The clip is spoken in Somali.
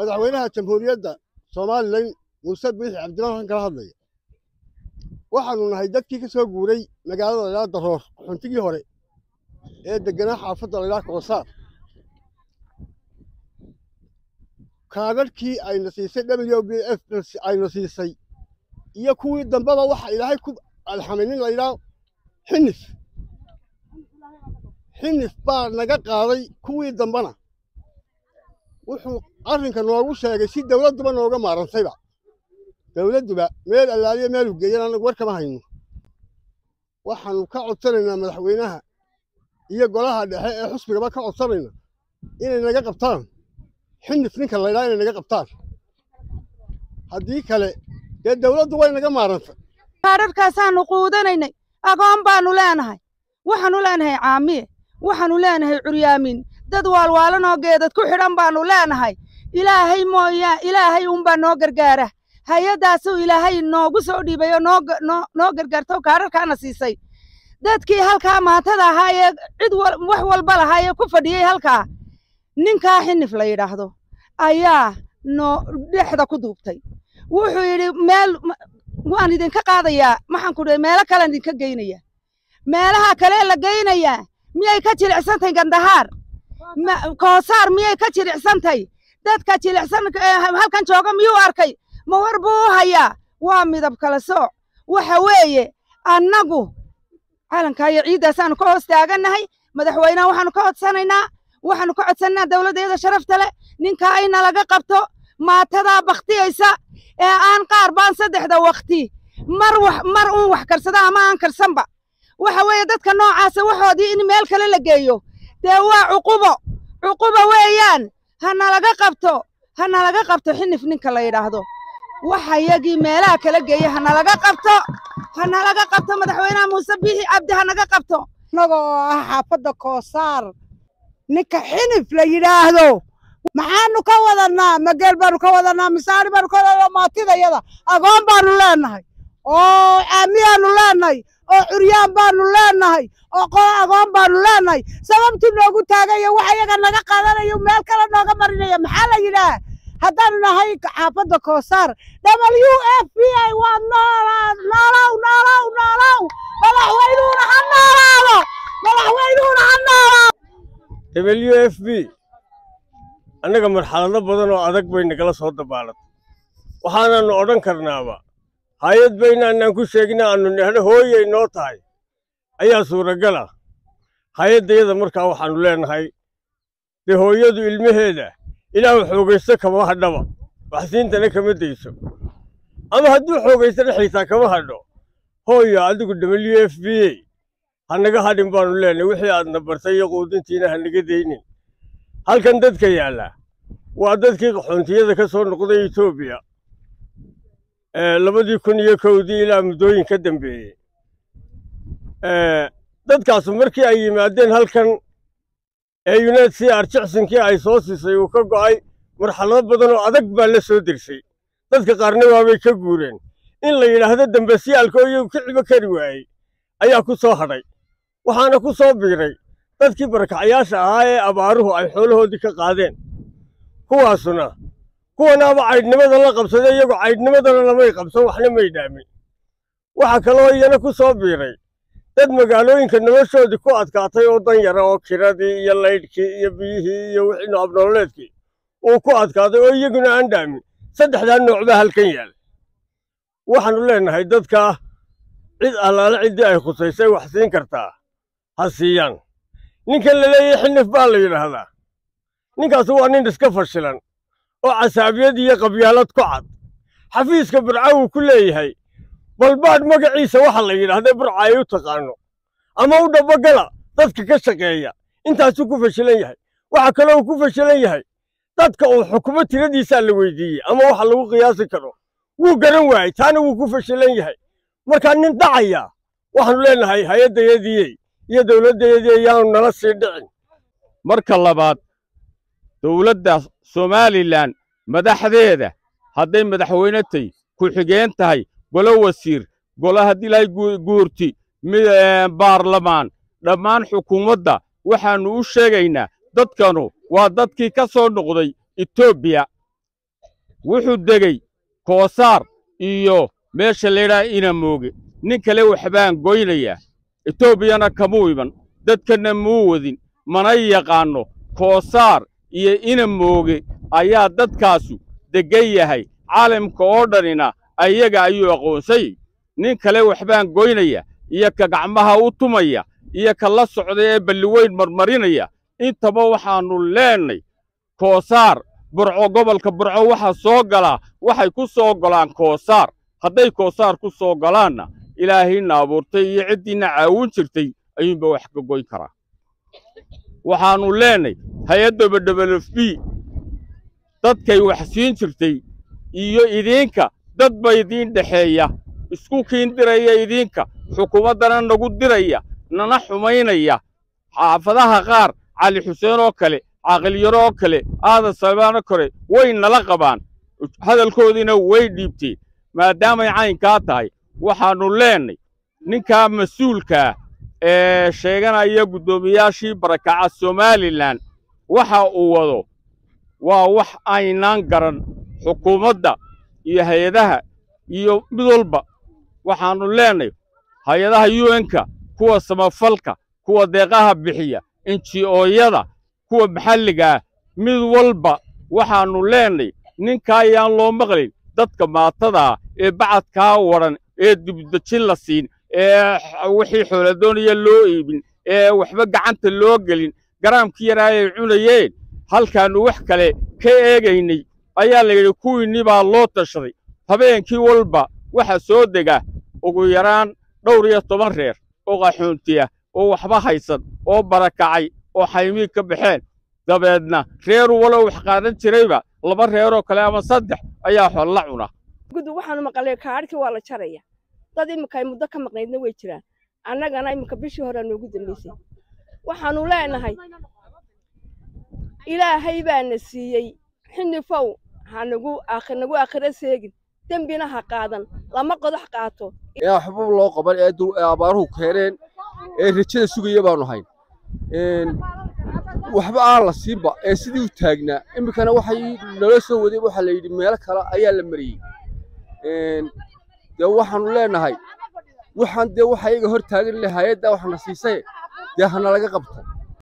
madaxweynaha jamhuuriyadda somalilan muuse biixi cabdimaan kala hadlaya waxaanu nahay dadkii ka soo guuray magaalada laydhaha daroor xuntigii hore ee degganaa xaafadda laydhaha koosaar kaadadhkii ayna siisay w b f ayna siisay iyo kuwii dambeba waxa ilaahay ku alxamay nin laydhaha xinif xinif baa naga qaaday kuwii dambena wuxuu arrinka noogu sheegay si dawladduba nooga maarantayba dawladduba meel allaaliya meelu geeyan annagu war kama hayno waxaannu ka codsanaynaa madaxweynaha iyo golaha dhexe ee xusbigaba ka codsanayna inay naga qabtaan xinif ninka laydhaha inay naga qabtaan haddii kale dee dawladdu way naga maarantay kaadhadhkaasaannu quudanaynay agoon baannu leenahay waxaannu leenahay caamiye waxaannu leenahay curyaamin dad waalwaalanoo geedad ku xidhan baannu leenahay ilaahay mooyaa ilaahay unbaa noo gargaara hay-addaasuu ilaahay noogu soo dhiibay oo noo gargaarto kaadhadhkaana siisay dadkii halkaa maatada ahaa ee cid wax walba lahaa ee ku fadhiyey halkaa ninkaa xinif la yidhaahdo ayaa noo dhexda ku duubtay wuxuu yidhi meel waan idinka qaadayaa maxaan ku dhahay meelo kalean idinka geynayaa meelaha kale la geynayaa miyay ka jilicsantahay gandahaar koosaar miyay ka jilicsantahay dadka jilicsan halkan jooga miyuu arkay ma war buu u hayaa waa midab kala sooc waxa weeye annagu calankaa iyo ciiddaasaannu ka hoos taagannahay madaxweynaha waxaannu ka codsanaynaa waxaannu ka codsanaynaa dawladdeeda sharafta leh ninkaa ina laga qabto maatadaa bakhtiyaysa ee aan qaar baan saddexda wakhti mar wax mar uun wax karsada ama aan karsanba waxa weeye dadka noocaasa waxoodii in meel kale la geeyo dee waa cuqubo cuqubo weeyaan hana laga qabto hana laga qabto xinif ninka la yidhaahdo waxa yagii meelaha kala geeya hana laga qabto hana laga qabto madaxweynaha muuse biixi cabdi hanaga qabto innaga oo ah xaafadda koosaar ninka xinif la yidhaahdo maxaanu ka wadannaa mageel baanu ka wadannaa misaari baanu ka wadannaa maatidayada agoon baanu leenahay oo caamiyaanu leenahay oo curyaan baanu leenahay oo qolo agoon baanu leenahay sababtuu noogu taagaya wax iyaga naga qaadanayo meel kale nooga marinaya maxaa la yidhaah haddaanu nahay xaafadda koosaar w f b i waa noolaad noolow noolow noolow madaxweynuhuna ha noolaado madaxweynuhuna ha noolaado w f b annaga marxalado badan oo adag bay nagala soo dabaalatay waxaanaannu odhan karnaaba hay-ad baynaanaan ku sheegina aannu nehno hooyay noo tahay ayaa suuragal ah hay-addayada markaa waxaannu leenahay dee hooyadu ilmaheeda ilaahu xoogaysto kama hadhaba waxsiintana kama dayso ama hadduu xoogaystana xiitaa kama hadho hooyo adigu w f b a ha naga hadhin baannu leenahay wixii aadna bartay iyo quudintiina ha naga daynin halkan dadka yaalla waa dadkii qaxoontiyada ka soo noqday etoobiya labadii kun iyo kowdii ilaa muddooyin ka dambeeyey dadkaasu markii ay yimaadeen halkan ee yunaid c r jicsinkii ay soo siisay uu ka go'ay marxalado badan oo adag baa la soo dersay dadka qaarna waabay ka guureen in la yidhaahdo dambasiyaalka oo iyagu ka cibo kari waayey ayaa ku soo hadhay waxaana ku soo biiray dadkii barakacayaasha ahaa ee abaaruhu ay xoolahoodii ka qaadeen kuwaasuna kuwanaaba caydhnimada la qabsaday iyagu caydhnimadana lamay qabsan waxna may dhaamin waxa kaloo iyana ku soo biiray dad magaalooyinka noloshoodii ku adkaatay oo dan yara oo kiradii iyo laydhkii iyo biyihii iyo wixii noobnololeedkii uu ku adkaaday oo iyaguna aan dhaamin saddexdaa nooc baa halkan yaal waxaannu leenahay dadkaa cid allaale ciddii ay khusaysay wax siin kartaa ha siiyaan ninkan la leeyahay xinif baa la yidhaahdaa ninkaasu waa nin iska fashilan oo casaabiyad iyo qabyaalad ku cad xafiiska burca uu ku leeyahay balbaadh magaciisa waxa la yidhaahda burca ay u taqaano ama u dhabbagala dadka ka shaqeeya intaasuu ku fashilan yahay waxa kaloo uu ku fashilan yahay dadka uu xukumo tiradiisaa la weydiiyey ama waxa lagu qiyaasi karo wuu garan waayey taana wuu ku fashilan yahay markaa nin dhacaya waxaannu leenahay hay-addayadiyey iyo dowladdayadii ayaanu nala sii dhicin marka labaad dowladda somalilan madaxdeeda hadday madaxweyne tahy ku-xigeen tahay golo wasiir golo haddii lahay guurti baarlamaan dhammaan xukuumadda waxaannu u sheegaynaa dadkanu waa dadkii ka soo noqday etoobiya wuxuu degey koosaar iyo meesha laydhaha inamooge nin kale waxbaan goynayaa etoobiyana kamuu iman dadkanna muu wadin mana yaqaanno koosaar iyo inamooge ayaa dadkaasu deggan yahay caalamka oo dhanina ayaga ayuu aqoonsayey nin kale waxbaan goynaya iyo ka gacmaha u tumaya iyo ka la socda ee balliweyn marmarinaya intaba waxaannu leennay koosaar burco gobolka burco waxaa soo galaa waxay ku soo golaan koosaar hadday koosaar ku soo galaanna ilaahayna abuurtay iyo ciddiinna caawin jirtay ayuunba wax ka goyn karaa waxaannu leennay hay-adda wf b dadkay wax siin jirtay iyo idinka dad ba idiin dhexeeya isku kiin diraya idinka xukuumaddana nagu diraya nana xumaynaya xaafadaha qaar cali xuseen oo kale caaqilyaro oo kale aadan salbaano kore way nala qabaan hadalkoodiina way dhiibteen maadaamay caynkaa tahay waxaannu leennay ninkaa mas-uulkaa ee sheeganaya guddoomiyaashii barakaca somalilan waxa uu wado waa wax aynaan garan xukuumadda iyo hay-adaha iyo mid walba waxaannu leennay hay-adaha un-ka kuwa samafalka kuwa deeqaha bixiya enji-ooyada kuwa maxalligaah mid walba waxaannu leennay ninka ayaan loo maqlin dadka maatadaa ee bacadkaa wadhan ee dibdejin la siin ee wixii xooladoonaya loo iibin ee waxba gacanta loo gelin garaamkii yaraa ay cunayeen halkaannu wax kale ka eegaynay ayaa la yidhi kuwiinni baa loo tashaday habeenkii walba waxa soo dega ugu yaraan dhowr iyo toban reer oo qaxoontiya oo waxba haysan oo barakacay oo xaymiig ka baxeen dabeedna reer walow wax qaadan jirayba laba reeroo kale ama saddex ayaa xolla cuna gudu waxaanu maqalay kaadhkii waa la jaraya dad iminka ay muddo ka maqnaydna way jiraan annagana iminka bishii horea noogu dambaysay waxaannu leenahay ilaahay baana siiyey xinifow hanagu nagu aakhiro seegin dembina ha qaadan lama qodax qaato ee waxba loo qaban ee abaaruhu keeneen ee rajada sugaya baanu hayn waxba aan la siinba ee sidii u taagnaa iminkana waxay nala soo waday waxaa la yidhi meelo kale ayaa la mariyey dee waxaannu leenahay waxaan dee waxa iyaga hor taagan le hay-addaa waxna siisay dee hana laga qabto